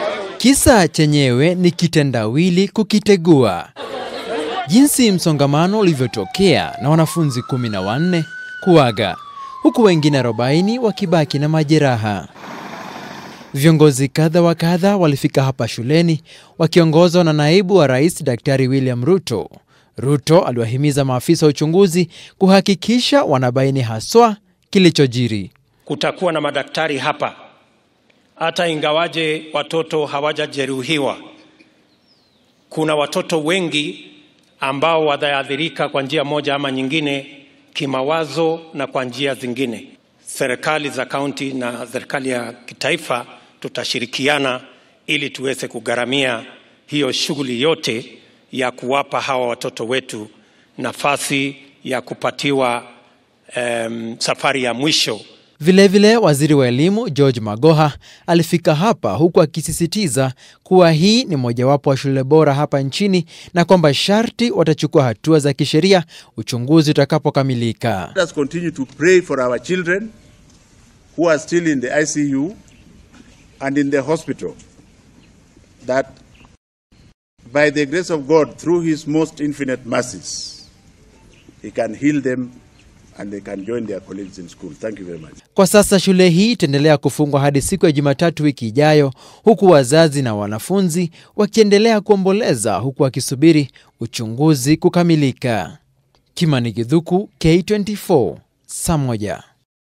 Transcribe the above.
Kisa chenyewe ni kitendawili kukitegua, jinsi msongamano ulivyotokea na wanafunzi kumi na wanne kuaga huku wengine 40 wakibaki na majeraha. Viongozi kadha wa kadha walifika hapa shuleni wakiongozwa na naibu wa rais Daktari William Ruto. Ruto aliwahimiza maafisa wa uchunguzi kuhakikisha wanabaini haswa kilichojiri. Kutakuwa na madaktari hapa, hata ingawaje watoto hawajajeruhiwa. Kuna watoto wengi ambao wataathirika kwa njia moja ama nyingine, kimawazo na kwa njia zingine. Serikali za kaunti na serikali ya kitaifa tutashirikiana ili tuweze kugharamia hiyo shughuli yote ya kuwapa hawa watoto wetu nafasi ya kupatiwa um, safari ya mwisho. Vilevile vile, waziri wa elimu George Magoha alifika hapa huku akisisitiza kuwa hii ni mojawapo wa shule bora hapa nchini na kwamba sharti watachukua hatua za kisheria uchunguzi utakapokamilika. Let us continue to pray for our children who are still in the ICU and in the hospital that by the grace of God through his most infinite mercies he can heal them and they can join their colleagues in school. Thank you very much. Kwa sasa shule hii itaendelea kufungwa hadi siku ya Jumatatu wiki ijayo, huku wazazi na wanafunzi wakiendelea kuomboleza huku wakisubiri uchunguzi kukamilika. Kimani Githuku, K24, saa moja.